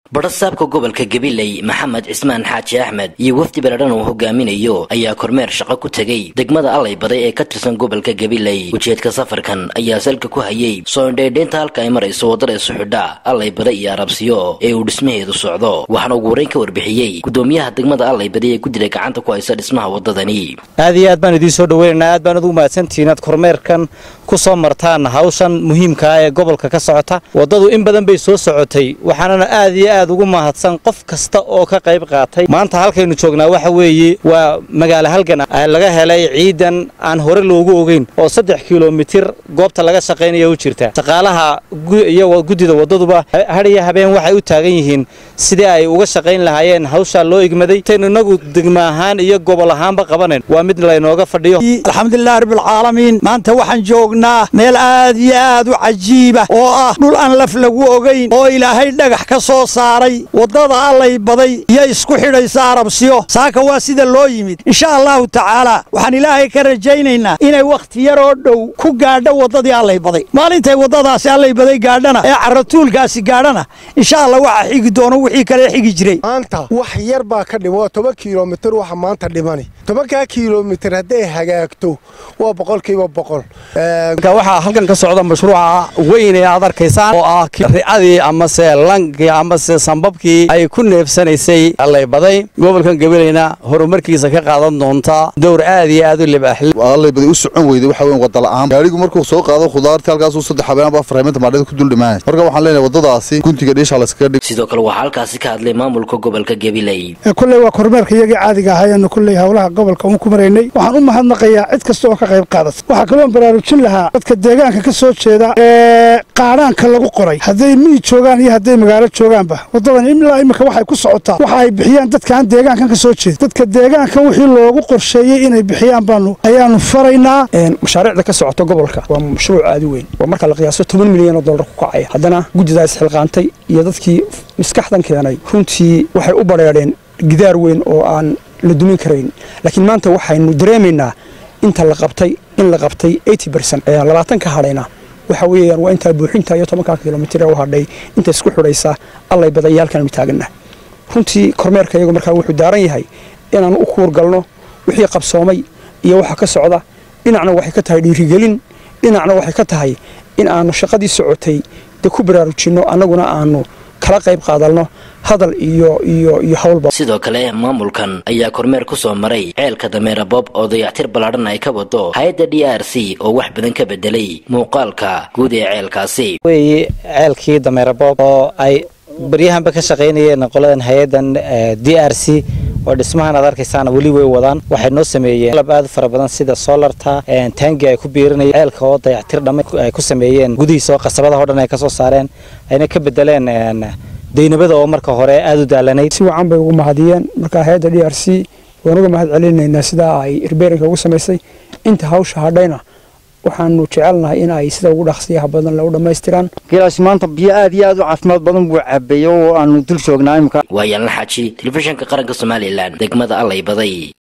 badhasaabka gobolka gabiley maxamed cismaan xaaji axmed iyo wafdi baladhan uu hogaaminayo ayaa kormeer shaqo ku tegey degmada allay baday ee ka tirsan gobolka gabiley ujeedka safarkan ayaa salka ku hayay soo indhaydhaynta halka ay marayso waddada isu xidha allay bada iyo arabsiyo ee uu dhismaheedu socdo waxaana ugu horeyn ka warbixiyey gudoomiyaha degmada allay baday ee guddiga gacanta ku haysa dhismaha waddadani aad iyo aad baan idiin soo dhaweynaynaa aad baan ugu mahadsantihiin aad kormeerkan ku soo martaan hawshan muhiimkaa ee gobolka ka socota waddadu in badan bay soo socotay waxaanana aad iyo aad ugu mahadsan qof kasta oo ka qayb qaatay maanta halkaynu joognaa waxa weeye waa magaalo halgan laga helay ciidan aan hore loogu ogeyn oo saddex kilomitir goobta laga shaqaynaya u jirta shaqaalaha iyo guddida waddaduba hadhiyo habeen waxay u taagan yihiin sidii ay uga shaqayn lahaayeen hawshaa loo igmaday taynu inagu degmo ahaan iyo gobol ahaanba qabanayn waa mid laynooga fadhiyo alxamdulilahi rabbilcaalamiin maanta waxaan joognaa meel aad iyo aad u cajiiba oo ah dhul aan laf lagu ogayn oo ilaahay dhagax ka soo saaray waddada allay baday iyo isku xidhaysa arabsiyo saaka waa sida loo yimid insha allahu tacaala waxaan ilaahay ka rajaynaynaa inay wakhti yaroo dhow ku gaadho waddadii allay baday maalintay waddadaasi allay baday gaadhana ee caratuulkaasi gaadhana insha allah waxaa xigi doono wixii kale xigi jiray maanta wax yar baa ka dhimo waa toban kilomitir waxa maanta dhimani tobankaa kilomitir hadday hagaagto waa boqolkiiba boqol waxaa halkan ka socda mashruuca weyn ee aad arkaysaan oo ah ricadii amase lankii amase sambabkii ay ku neefsanaysay allaybaday gobolkan gabaleyna horumarkiisa ka qaadan doonta dowr aad iyo aad u libaaxli allaybaday u socon weyday waxa weyn wada la'aan gaarigu markuu soo qaado khudaartii halkaasuu saddex habeen aba afar habeen tamaadhada ku dul dhimaanay marka waxaan leenahay waddadaasi guntiga dhiisha layskaga dhig sidoo kale waxaa halkaasi ka hadlay maamulka gobolka gabiley kulley waa kormeerka iyagii caadiga ahaayeennu kulley howlaha gobolka uun ku maraynay waxaan u mahadnaqayaa cid kasta oo ka qayb qaadata waxaa kaloon baraarujin lahaa dadka deegaanka ka soo jeeda ee qaadhaanka lagu qoray hadday miyi joogaan iyo hadday magaalo joogaanba waddadan ilaa imika waxay ku socotaa waxa ay bixiyaan dadkaan deegaankan ka soo jeeda dadka deegaankan wixii loogu qorsheeyey inay bixiyaan baanu ayaanu faraynaa mashaariicda ka socota gobolka waa mashruuc aad u weyn waa marka la qiyaaso toban milyan oo dollar ku kacaya haddana guddidaa isxilqaantay iyo dadkii maskaxdan keenay runtii waxay u badheedheen gidaar weyn oo aan la dumin karayn laakiin maanta waxaynu dareemaynaa inta la qabtay in la qabtay labaatan ka hadhayna waxa weeyaan waa intaa buuxinta iyo tobankaa kilomitir ee u hadhay inta isku xidhaysa allay baday iyo halkaanu taaganna runtii kormeerka iyagu markaa wuxuu daaran yahay inaanu u kuurgalno wixii qabsoomay iyo waxa ka socda dhinacna waxay ka tahay dhiirigelin dhinacna waxay ka tahay in aanu shaqadii socotay dee ku baraarujinno annaguna aanu kala qayb qaadalno hadal iyo iyo iyo howlba sidoo kale maamulkan ayaa kormeer ku soo maray ceelka dameera bob oo dayactir ballaadhan ay ka wado hay-adda d r c oo wax badan ka bedelay muuqaalka guud ee ceelkaasi weeye ceelkii dameera bob oo ay baryahanba ka shaqaynayeen qoladan hay-addan d r c oo dhismahan aad arkaysaana weli way wadaan waxay noo sameeyeen qalab aad u fara badan sida solarta taangi ay ku biirinayeen ceelka oo dayactir dhamma ay ku sameeyeen gudihiisa oo qasabadaha o dhan ay ka soo saareen ayna ka bedeleen daynabada oo marka hore aada u daalanayd si wacan bay ugu mahadiyeen marka hay-adda d r c waan uga mahad celinaynaa sidaa ay irbeerinka ugu samaysay inta hawsha hadhayna waxaanu jecelnahay in ay sida ugu dhaqsiyaha badan le u dhammaystiraan geelaasi maanta biyo aad iyo aad u caafimaad badan buu cabeeyo oo aanu dul joognaa imika waa yaalna xaaji telefishinka qaranka somalilan degmada allay baday